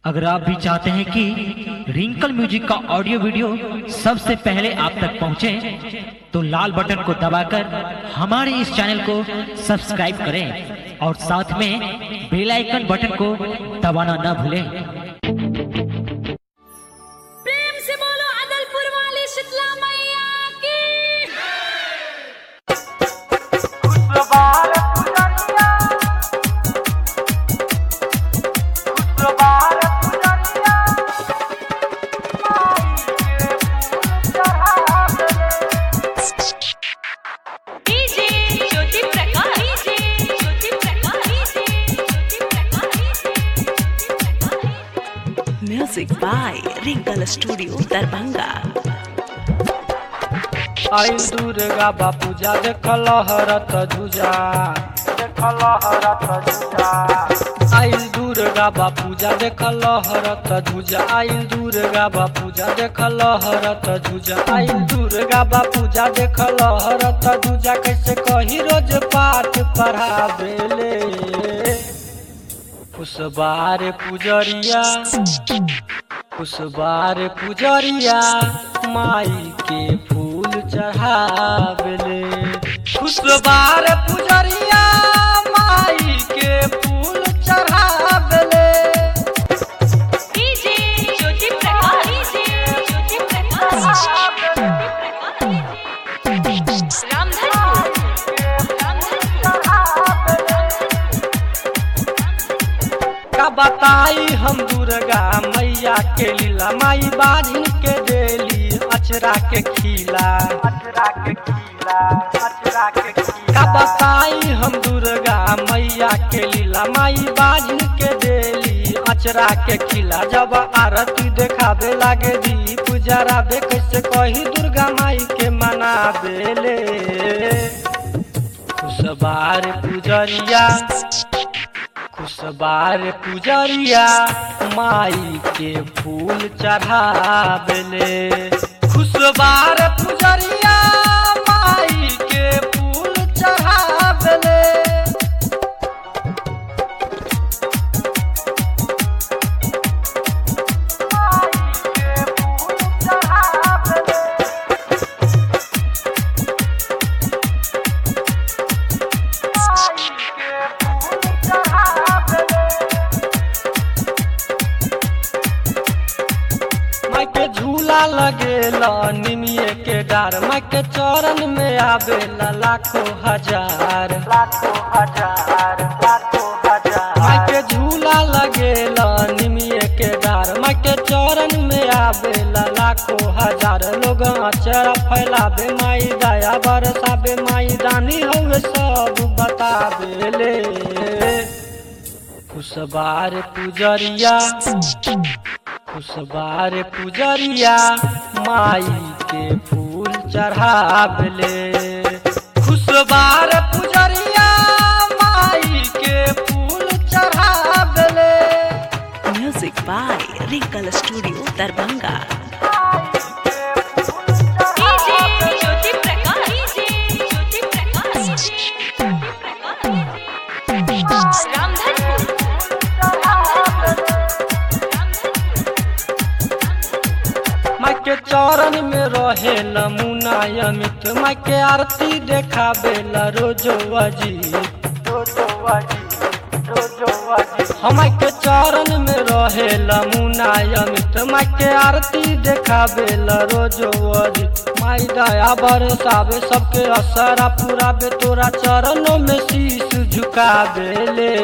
अगर आप भी चाहते हैं कि रिंकल म्यूजिक का ऑडियो वीडियो सबसे पहले आप तक पहुंचे तो लाल बटन को दबाकर हमारे इस चैनल को सब्सक्राइब करें और साथ में बेल आइकन बटन को दबाना न भूलें प्रेम से बोलो अदलपुर वाली शीतला मैया की DJ Jyoti Prakash DJ Jyoti Prakash DJ Jyoti Prakash Music by Ringal Studio, Darbhanga. आइल दुर्गा बापू जा देखल हरत जुजा देखल हरत जुजा आइल दुर्गा बापू जा देखल हरत जुजा आइल दुर्गा बापू जा देखल हरत जुजा आइल दुर्गा बापू जा देखल हरत जुजा कैसे कही रोज पाठ पढ़ावेले उस बार पुजरिया उस बार पुजरिया माई के फूल चढ़ावेले उस बार पुजरिया माई के फूल चढ़ावेले डीजे ज्योति प्रकाश डीजे ज्योति प्रकाश रामधनपुर का बताई हम दुर्गा मैया के लीला माई बाजिन के देली अचरा के खीला अचरा के खीला अचरा के खीला का बताई हम दुर्गा मैया के लीला माई बाजिन के देली अचरा के खीला जब आरती देखावे लागे दीप जरावे कैसे कही दुर्गा माई के मनावेले उस बार पुजरिया खुशबार पुजरिया माई के फूल चढ़ावेले खुशबार पुजरिया माई के फूल चढ़ावेले माई के फूल चढ़ावेले माई के फूल चढ़ावेले माई के झूला लगेला निमिये के डार माई के चरण में आवेला लाखों हजार लाखों हजार लाखों हजार माई के झूला लगेला निमिये के डार माई के चरण में आवेला लाखों हजार लोग अचरा फैलावे माई दया बरसावे माई दानी हवे सब बतावेले खुशबार पुजरिया खुशबार पुजरिया माई के फूल चढ़ावले खुशबार पुजरिया माई के फूल चढ़ावले Music by Ringal Studio, Darbhanga. DJ Jyoti Prakash DJ Jyoti Prakash Ramdhanpur माई के चरण में रहे नमूना अमित माई के आरती देखावे रोजो अजीत रोजो अजीत रोजो अजीत हम के चरण में रहे नमूना अमित माई के आरती देखावे रोजो अजीत माई दया बरसावे सबके असरा पुरावे तोरा चरणों में शीश झुकावेले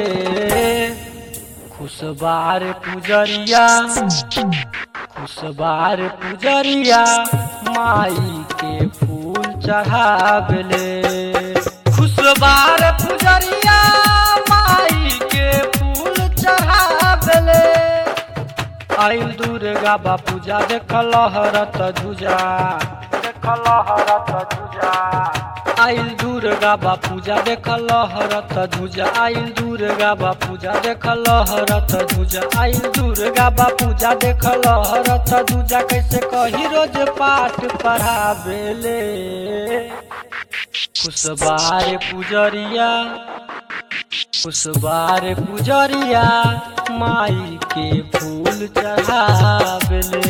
खुशबार पुजरिया खुशबार पुजरिया माई के फूल चढ़ावले खुशबार पुजरिया माई के फूल चढ़ावले आइल दुर्गा बापू जा देखल हरत जुजा देखल हरत जुजा आइल दुर्गा बापू जा देखल हरत जुजा आइल दुर्गा बापू जा देखल हरत जुजा आइल दुर्गा बापू जा देखल हरत जुजा कैसे कही रोज पाठ पढ़ावेले खुशबार पुजरिया उस बार पुजरिया माई के फूल फूल चढ़ावेले